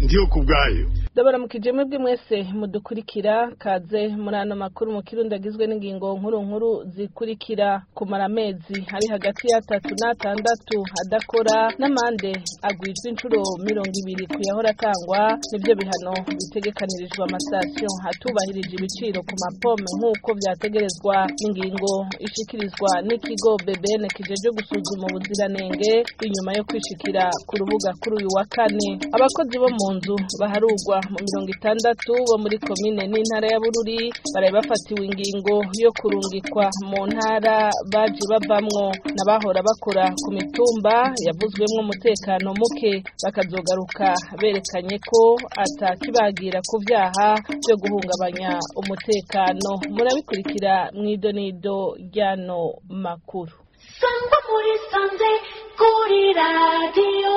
ndiyo ku bwayo ndabaramukije mwebwe mwese mudukurikira kaze muri ano makuru mu kirundi agizwe n'ingingo nkuru nkuru zikurikira kumara amezi ari hagati y'atatu n'atandatu adakora n'amande agwijwe inshuro mirongo ibiri ku yahora atangwa nibyo bihano bitegekanirijwe amasitasiyo hatubahirije ibiciro ku mapome nk'uko byategerezwa n'ingingo ishikirizwa n'ikigo BBN kijeje gusuzuma ubuziranenge inyuma yo kwishikira ku rubuga kuri uyu wa kane abakozi bo mu nzu baharugwa mu mirongo itandatu bo muri komine n'intara ya bururi baraye bafatiwe ingingo yo kurungikwa mu ntara baje bavamwo n'abahora bakora ku mitumba yavuzwemwo umutekano muke bakazogaruka berekanye ko atakibagira ku vyaha vyo guhungabanya umutekano murabikurikira mw'idonido ryano makuru sangwa muri sanze kuri radiyo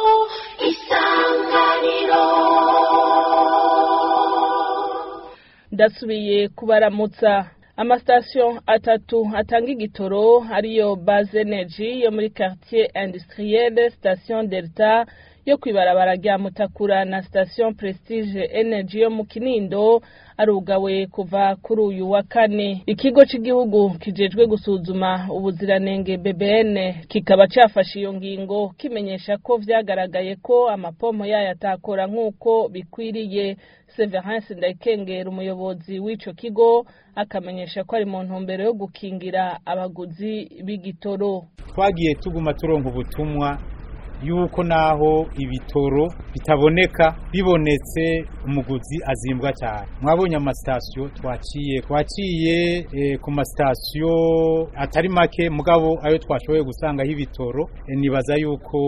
isanganiro ndasubiye kubaramutsa amasitasiyo atatu atanga igitoro ariyo base energy yo muri quartier industrielle station delta yo kwibarabara rya mutakura na station prestige energy yo mu kinindo arugawe kuva kuri uyu wa kane ikigo cy'igihugu kijejwe gusuzuma ubuziranenge BBN kikaba cyafashe iyo ngingo kimenyesha ko vyagaragaye ko amapompo yayo atakora nk'uko bikwiriye Severance Ndayikengera umuyobozi w'ico kigo akamenyesha ko ari mu ntumbero yo gukingira abaguzi b'igitoro twagiye tuguma turonka ubutumwa yuko naho ibitoro bitaboneka bibonetse umuguzi azimbwa cyane mwabonye amasitasiyo twaciye twaciye e, ku masitasiyo atari make mugabo ayo twashoboye gusangaho ibitoro e, nibaza yuko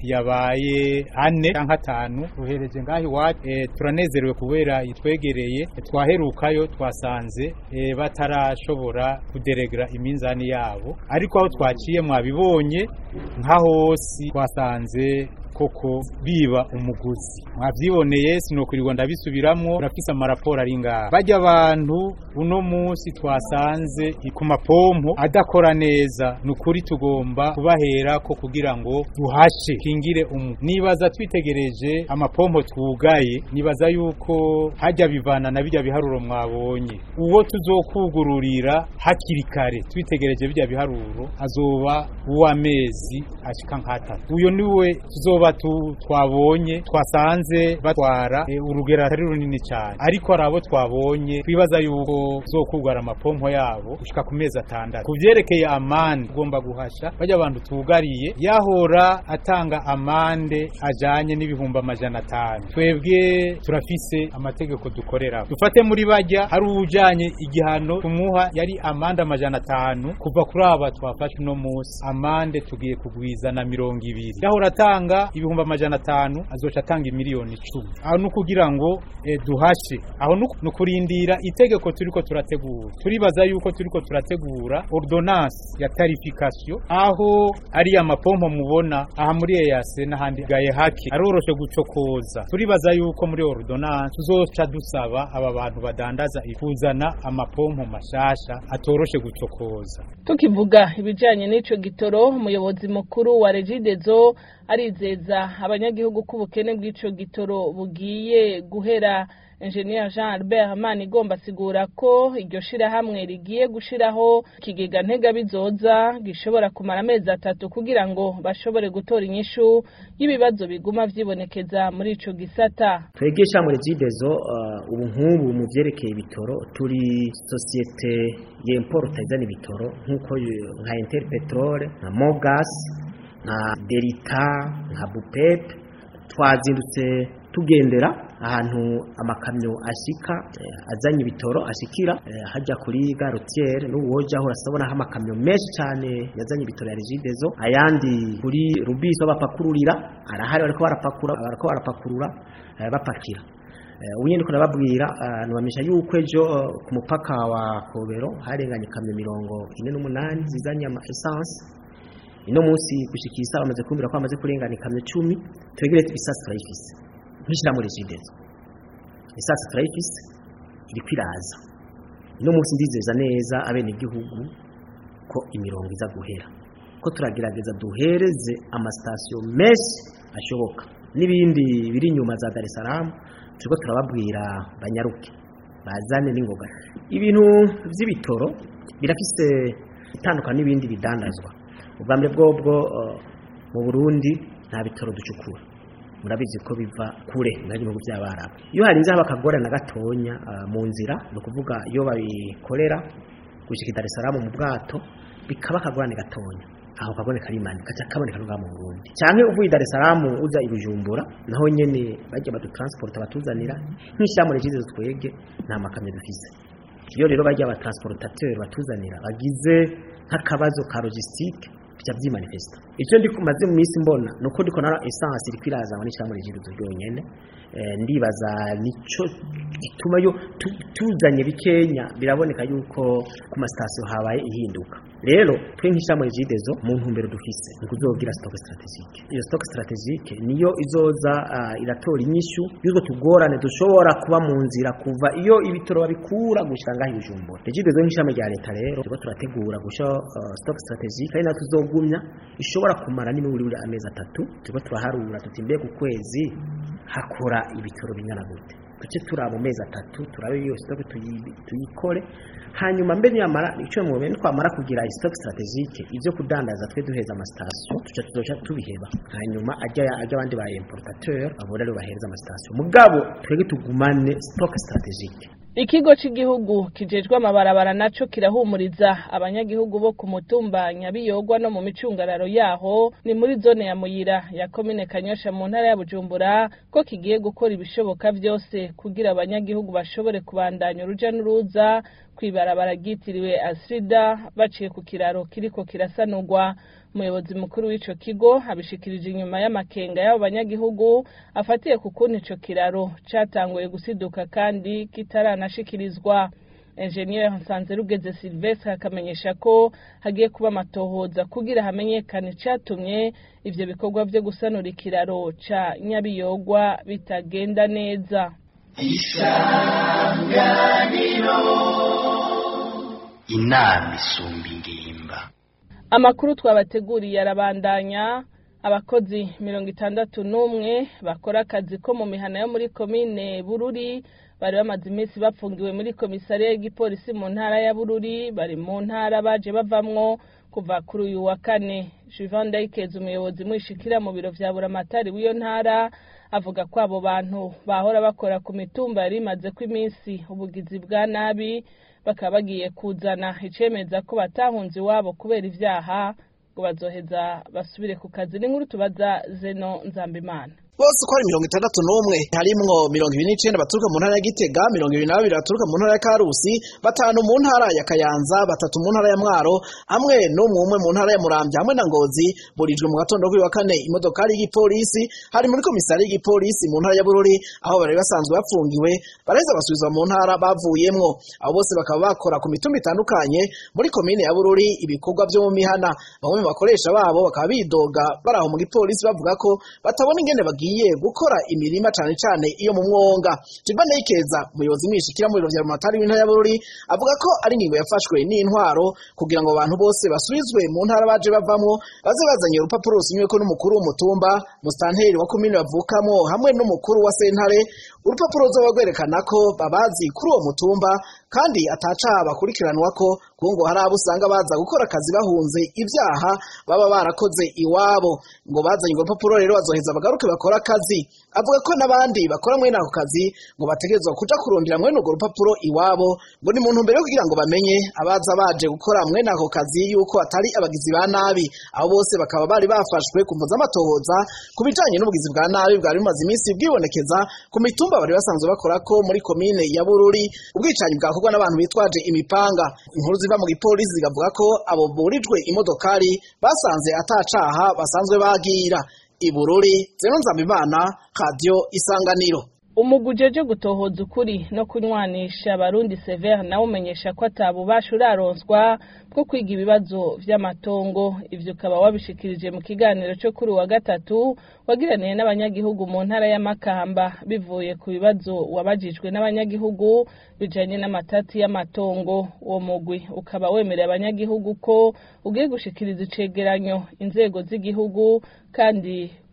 yabaye ane cyangwa atanu tuhereje ngaho iwacu e, turanezerewe kubera itwegereye e, twaherukayo twasanze e, batarashobora kuderegera iminzani yabo ariko aho twaciye mwabibonye nka hose twasanze twasanze koko biba umuguzi mwavyiboneye sinokurirwa ndabisubiramwo urafise amaraporo ari ngaha bajya abantu uno munsi twasanze ku mapompo adakora neza ni ukuri tugomba kubahera ko kugira ngo duhashe kingire umu nibaza twitegereje amapompo twugaye nibaza yuko hajya bivana na bijya biharuro mwabonye uwo tuzokugururira hakiri kare twitegereje bijya biharuro azoba uw'amezi ashika nk'atatu uyo niwe tuzoba tu twabonye twasanze batwara e, urugero atari runini cyane ariko hari abo twabonye twibaza yuko zokugara amapompo yabo gushika ku mezi atandatu ku vyerekeye amande ugomba guhasha bajya abantu tugariye yahora atanga amande ajanye n'ibihumbi amajana atanu twebwe turafise amategeko dukorera dufate muri bajya hari ujanye igihano tumuha yari amande amajana atanu kuva kuri aba twafashe uno munsi amande tugiye kugwiza na mirongo ibiri yahora atanga ibihumbi amajana atanu azoca atanga imiliyoni icumi aho ni ukugira ngo eh, duhashe aho ni ukurindira itegeko turiko turategura turibaza yuko turiko turategura ordonnance ya tarification aho ari amapompo mubona aha muri EAC n'ahandi gaye hake aroroshe gucokoza turibaza yuko muri ordonnance tuzoca dusaba aba bantu badandaza kuzana amapompo mashasha atoroshe gucokoza tukivuga ibijanye n'ico gitoro umuyobozi mukuru wa Regidezo arizeza abanyagihugu ko ubukene bw'ico gitoro bugiye guhera Engineer Jean Albert Manigomba asigura ko iryo shirahamwe rigiye gushiraho ikigega ntega bizoza gishobora kumara amezi atatu kugira ngo bashobore gutora inyishu y'ibibazo biguma vyibonekeza muri ico gisata twebwe shamwe Regidezo uh, ubu nk'ubu mu vyerekeye ibitoro turi societe y'importa izana ibitoro nk'uko nka Interpetrol na Mogas nka Delita nka Bupep twazindutse tugendera ahantu amakamyo ashika eh, azanye ibitoro ashikira eh, hajya kuri garotiere n'ubu wojaho urasabona aho amakamyo menshi cyane yazanye ibitoro ya Regidezo ayandi kuri Rubiso bapakururira arahari bariko barapakura bariko barapakurura eh, bapakira ubu nyine nababwira nubamisha yuko ejo ku mupaka wa kobero harenganye ikamyo mirongo ine n'umunani zizanye ama esanse ino munsi gushikira isaha bamaze kumbwira ko bamaze kurengana ikamyo cumi twegere isasi turayifise ntushyira muri jidezo isasi turayifise iri kwiraza ino munsi ndizeza neza abenegihugu ko imirongo iza guhera ko turagerageza duhereze amasitasiyo menshi ashoboka n'ibindi biri inyuma za Dar es Salaam turiko turababwira banyaruke bazane n'ingoga ibintu vy'ibitoro birafise itandukanye n'ibindi bidandazwa ubwa mbere bwobwo uh, mu Burundi nta bitoro ducukura murabizi ko biva kure muri bihugu by'abarabu iyo harinze haba akagore na gatonya uh, mu nzira ni ukuvuga iyo babikorera gushika i Dar es Salaam mu bwato bikaba akagorane gatonya aho kagone karimani kaca kaboneka no mu Burundi cyane uvuye i Dar es Salaam uza i Bujumbura naho nyene bajya badu transport batuzanira nk'ishyamure jize twege nta makamyo dufise iyo rero bajya aba transportateur batuzanira bagize nk'akabazo ka logistique bica vyimanifesta icyo ndi kumaze mu minsi mbona nuko ndiko nara essence iri kwirazanwa n'ishyamure jize ryonyene eh, ndibaza nico gituma yo tu- tuzanye bikenya biraboneka yuko ku masitasiyo habaye ihinduka rero twe nk'ishami rigidezo mu ntumbero dufise ni kuzogira stock strategique iyo stock strategique niyo izoza uh, iratora inyishu y'utwo tugorane dushobora kuba mu nzira kuva iyo ibitoro babikura gushika ngaho ibijumbura rigidezo nk'ishami rya leta rero turiko turategura gusha uh, stock strategique ari nayo tuzogumya ishobora kumara n'imiburi buri amezi atatu turiko turaharura tuti mbega ukwezi hakora ibitoro bingana gute duce turaba mu mezi atatu turabe iyo stock tuyi- tuyikore hanyuma mbe niyamara icyo mu bintu twamara kugira stock strategique ivyo kudandaza twe duheza amasitasiyo tuca tuzoca tubiheba hanyuma ajya ajya abandi ba importateur abo rero bahereza amasitasiyo mugabo twebwe tugumane stock strategique Ikigo cy'igihugu kijejwe amabarabara naco kirahumuriza abanyagihugu bo ku mutumba Nyabiyogwa no mu micungararo yaho ni muri zone ya Muyira ya komine Kanyosha mu ntara ya Bujumbura ko kigiye gukora ibishoboka vyose kugira abanyagihugu bashobore kubandanya uruja n'uruza kwibarabara ryitiriwe Asrida baciye ku kiraro kiriko kirasanurwa umuyobozi mukuru w'ico kigo abishikirije inyuma y'amakenga y'abo banyagihugu afatiye ku kuntu ico kiraro catanguye gusiduka kandi kitaranashikirizwa Engineer Nsanzerugeze Sylvestre akamenyesha ko hagiye kuba amatohoza kugira hamenyekane icatumye ivyo bikorwa vyo gusanura ikiraro ca Nyabiyogwa bitagenda neza inama isumba ingimba Amakuru twabateguriye arabandanya abakozi mirongo itandatu n'umwe bakora akazi ko mu mihana yo muri komine Bururi bari bamaze iminsi bapfungiwe muri komisariya y'igipolisi mu ntara ya Bururi bari mu ntara baje bavamwo kuva kuri uyu wa kane Juvan Ndayikeza umuyobozi mwishikira mu biro vya Buramatari w'iyo ntara avuga ko abo bantu bahora bakora ku mitumba yari imaze ko iminsi ubugizi bwa nabi bakaba bagiye kuzana icemeza ko batahunze iwabo kubera ivyaha ngo bazoheza basubire ku kazi n'inkuru tubaza Zeno Nzambimana bose uko ari mirongo itandatu n'umwe harimwo mirongo ibiri n'icenda baturuka mu ntara ya gitega mirongo ibiri na babiri baturuka mu ntara ya karusi batanu mu ntara ya kayanza batatu mu ntara ya mwaro hamwe n'umwe umwe mu ntara ya muramvya hamwe na ngozi burijwe mu gatondo kuri wa kane imodokari y'igipolisi hari muri komisari y'igipolisi mu ntara ya bururi aho bari basanzwe bapfungiwe baraheza basubizwa mu ntara bavuyemwo abo bose bakaba bakora ku mitumba itandukanye muri komine ya bururi ibikorwa vyo mu mihana bamwe mu bakoresha babo bakaba bidoga bari aho mu gipolisi bavuga ko batabona ingene bagiye gukora imirima cane cane iyo mu mwonga Jiba Neyikeza umuyobozi mwishikira mu biro vya Rumatari w'intara ya Bururi avuga ko ari ingingo yafashwe n'intwaro kugira ngo abantu bose basubizwe mu ntara baje bavamwo baze bazanye urupapuro rusinyweko n'umukuru w'umutumba mustanteri wa komine bavukamo hamwe n'umukuru wa sentare urupapuro ruzoba rwerekana ko babazi kuri uwo mutumba kandi atacaha bakurikiranwako kuko ngo hari abo usanga baza gukora akazi bahunze ivyaha baba barakoze iwabo ngo bazanye urwo rupapuro rero bazoheza bagaruke bakora akazi avuga ko n'abandi bakora mwene ako kazi ngo bategerezwa kuja kurondera mwene urwo rupapuro iwabo ngo ni mu ntumbero yo kugira ngo bamenye abaza baje gukora mwene ako kazi yuko atari abagizi ba nabi abo bose bakaba bari bafashwe ku mpuza amatohoza ku bijanye n'ubugizi bwa nabi bwari bumaze iminsi bwibonekeza ku mitumba bari basanzwe bakorako muri komine ya bururi ubwicanyi bwakorwa n'abantu bitwaje imipanga inkuru ziva mu gipolisi zigavuga ko abo burijwe imodokari basanze atacaha basanzwe bagira ibururi zeno nzambimana radio isanganiro umugwi ujeje gutohoza ukuri no kunywanisha abarundi severe nawe umenyesha ko atabubasha uraronswa bwo kwiga ibibazo vy'amatongo ivyo ukaba wabishikirije mu kiganiro co kuri uwa gatatu wagiraniye n'abanyagihugu mu ntara ya Makamba bivuye ku bibazo wabajijwe n'abanyagihugu bijanye n'amatati y'amatongo uwo mugwi ukaba wemereye abanyagihugu ko ugiye gushikiriza icegeranyo inzego z'igihugu kandi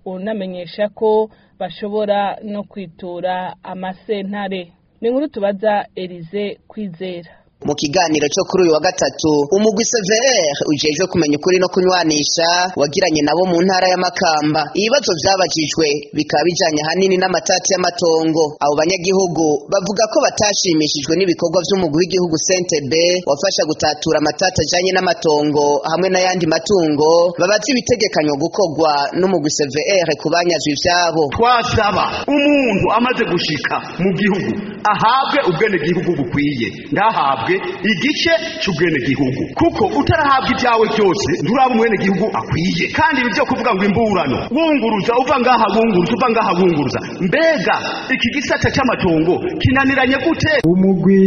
unamenyesha ko bashobora no kwitura amasentare ni inkuru tubaza Elize kwizera mu kiganiro cyo kuri uyu wa gatatu umugwi CVR ujejwe kumenya ukuri no kunywanisha wagiranye nabo mu ntara y'amakamba ibibazo vyabajijwe bikaba bijanye hanini n'amatati y'amatongo abo banyagihugu bavuga ko batashimishijwe n'ibikorwa vy'umugwi w'igihugu Sentebe wafasha gutatura amatati ajanye n'amatongo hamwe n'ayandi matungo babaza ibitegekanywa gukorwa n'umugwi CVR kubanyazwa ivyabo twasaba umuntu amaze gushika mu gihugu ahabwe ubwene gihugu bukwiye ndahabwe igice cy'ubwene gihugu kuko utarahabwa ibyawe byose nturaba umwene gihugu akwiye kandi ibi byo kuvuga ngo imburano wunguruza uva ngaha wunguruza uva ngaha wunguruza mbega iki gisata cy'amatongo kinaniranye gute umugwi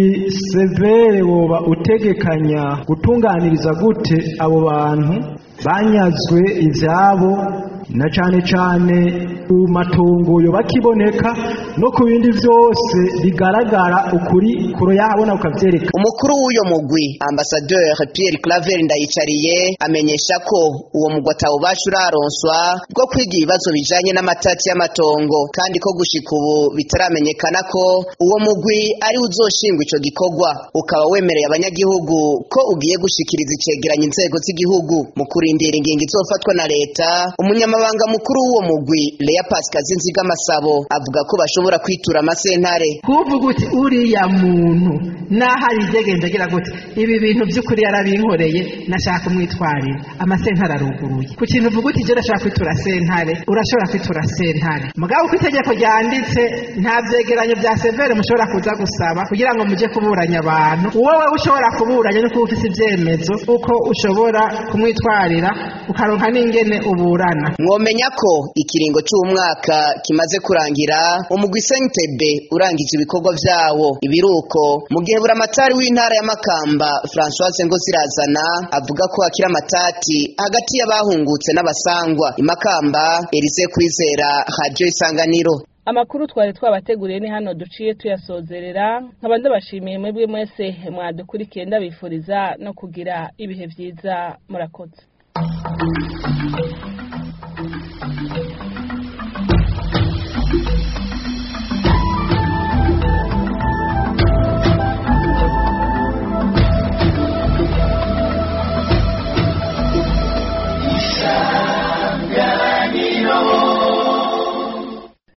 severe woba utegekanya gutunganiriza gute abo bantu banyazwe ibyabo na cyane cyane ku matongo yoba akiboneka no ku bindi byose bigaragara ukuri kuro yahabona ukabyereka umukuru w'uyo mugwi ambasadeur Pierre Claver ndayicariye amenyesha ko uwo mugwi atawubasha uraronswa bwo kwiga ibibazo bijanye n'amatati y'amatongo kandi ko gushika ubu bitaramenyekana ko uwo mugwi ari uzoshingwa ico gikorwa ukaba wemereye abanyagihugu ko ugiye gushikiriza icegeranyo inzego z'igihugu mu kurindira ingingo izofatwa na leta umunyamabanga mukuru w'uwo mugwi Lea Pascal Zinziga Masabo avuga ko bashobora kwitura amasentare kuvuga uti uriya muntu n'ahari igegendagira gute ibi bintu by'ukuri yarabinkoreye nashaka kumwitwarira amasentare aruguruye ku kintu uvuga uti jya urashaka kwitura sentare urashobora kwitura sentare mugabo uko itegeko ryanditse nta byegeranyo bya severe mushobora kuza gusaba kugira ngo mujye kuburanya abantu wowe ushobora kuburanya no kuba ufite ibyemezo uko ushobora kumwitwarira ukaronka n'ingene uburana mwomenya ko ikiringo cy'umwaka kimaze kurangira umugwi Sentebe urangije ibikorwa vyawo ibiruko mu gihe buramatari w'intara ya Makamba Françoise ngo zirazana avuga ko akira amatati hagati y'abahungutse n'abasangwa imakamba Elise kwizera radio isanganiro amakuru twari twabateguriye ni hano duciye tuyasozerera nkaba ndabashimiye mwebwe mwese mwadukurikiye ndabifuriza no kugira ibihe byiza murakoze